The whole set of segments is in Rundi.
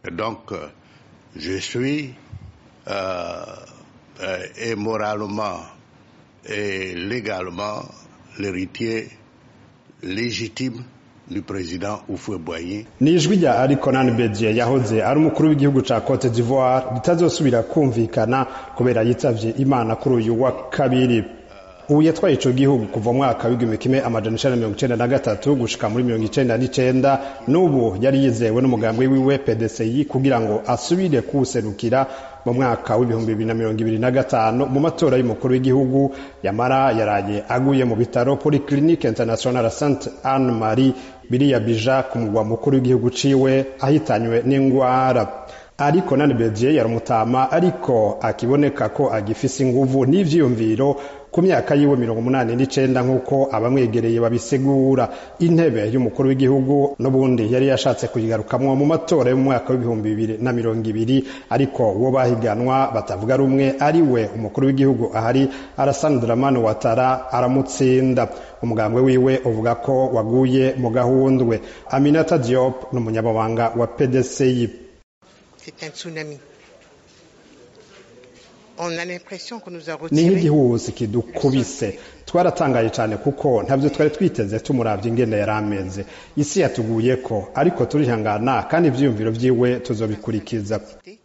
Donc, je suis euh, euh, et moralement et légalement l'héritier légitime du président Houphouët-Boigny. ni ijwi rya ariko bedie yahoze ari umukuru w'igihugu ca cote d'ivoire ritazosubira kumvikana kubera yitavye imana kuri uyu wa kabiri ubu yatwaye ico gihugu kuva mu mwaka w'igihumbi kimwe amajana icenda mirongo icenda na gatatu gushika muri mirongo icenda n'icenda n'ubu yari yizewe n'umugambi wiwe pdci kugira ngo asubire kuwuserukira mu mwaka w'ibihumbi bibiri na mirongo ibiri na gatanu mu matora y'umukuru w'igihugu yamara yaraye aguye mu bitaro polyclinique international sainte anne marie biriya bija ku mugwa mukuru w'igihugu ciwe ahitanywe n'ingwara ariko nani bedie yaramutama ariko akiboneka ko agifise inguvu n'ivyiyumviro ku myaka yiwe mirongo umunani n'icenda nk'uko abamwegereye babisigura intebe y'umukuru w'igihugu n'ubundi yari yashatse kuyigarukamwo mu matora yo mu mwaka w'ibihumbi bibiri na mirongo ibiri ariko uwo bahiganwa batavuga rumwe ari we umukuru w'igihugu ahari Alassane Dramane Ouattara aramutsinda umugambwe wiwe uvuga ko waguye mu gahundwe Aminata Diop ni umunyamabanga wa PDCI C'est un tsunami. On a l'impression qu'on nous a ni retiré nk'igihuhusi kidukubise twaratangaye cyane kuko ntabyo twari twiteze tumuravye ingene yari ameze isi yatuguyeko ariko turihangana kandi ivyiyumviro vyiwe tuzobikurikiza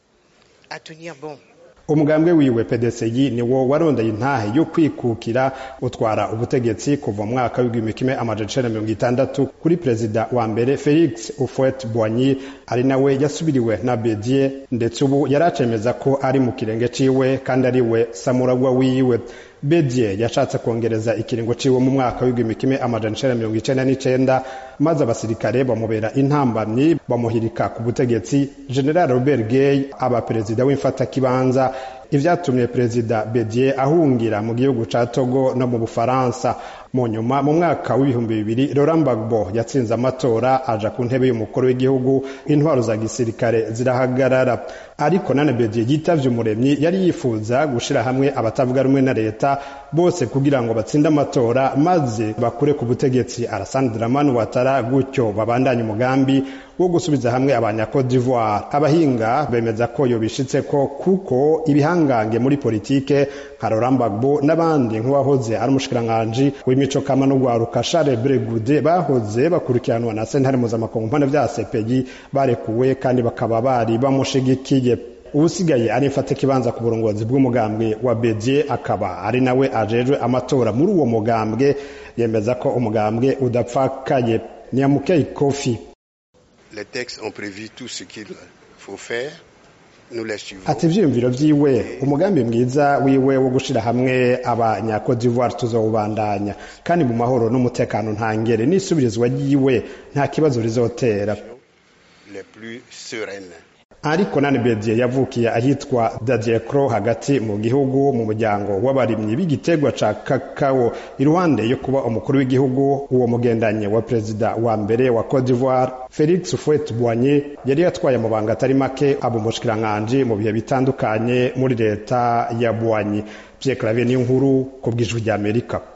à tenir bon. umugambwe wiwe pdci niwo warondeye intahe yo kwikukira utwara ubutegetsi kuva mu mwaka w'igihumbi kimwe amajana icenda mirongo itandatu kuri perezida wa mbere felix ufwet boigny ari nawe yasubiriwe na bedie ndetse ubu yari acemeza ko ari mu kirenge ciwe kandi ari we samuragwa wiwe bedie yashatse kongereza ikiringo ciwe mu mwaka w'igihumbi kimwe amajana icenda mirongo icenda n'icenda maze abasirikare bamubera intambamyi bamuhirika ku butegetsi general robert gay aba perezida w'imfatakibanza ivyatumye perezida bedie ahungira mu gihugu ca togo no mu bufaransa mu nyuma mu mwaka w'ibihumbi bibiri laurent gbagbo yatsinze amatora aja ku ntebe y'umukuru w'igihugu intwaro za gisirikare zirahagarara ariko nane bedie yitavye umuremyi yari yifuza gushira hamwe abatavuga rumwe na leta bose kugira ngo batsinde amatora maze bakure ku butegetsi Alassane Dramane Ouattara gutyo babandanye umugambi wo gusubiza hamwe abanya Cote d'Ivoire abahinga bemeza ko yobishitseko kuko ibihangange muri politike nka Laurent Gbagbo n'abandi nk'uwahoze ari umushikiranganji w'imico kama no gwaruka Charles Bregude bahoze bakurikiranwa na sentare mpuzamakungu mpande vya CPI barekuwe kandi bakaba bari bamushigikiye uwusigaye ari mfata ikibanza ku burongozi bw'umugambwe wa bedie akaba ari nawe ajejwe amatora muri uwo mugambwe yemeza ko umugambwe udapfakaye niyamukeyi kofi Les textes ont prévu tout ce qu'il faut faire. Nous les suivons. ati ivyiyumviro vyiwe umugambi mwiza wiwe wo gushira hamwe abanyakode d'ivoire tuzowubandanya kandi mu mahoro n'umutekano ntangere n'isubirizwa ryiwe nta kibazo rizotera Les plus sereines. ariko nani bedie yavukiye ahitwa dadiekro hagati mu gihugu mu muryango w'abarimyi b'igiterwa ca kakao iruhande yo kuba umukuru w'igihugu uwo mugendanye wa perezida wa mbere wa Cote d'Ivoire Felix Houphouët Boigny yari yatwaye amabanga atari make aba umushikiranganji mu bihe bitandukanye muri leta ya Boigny Pierre Claver n'inkuru ku bw'ijwi ry'Amerika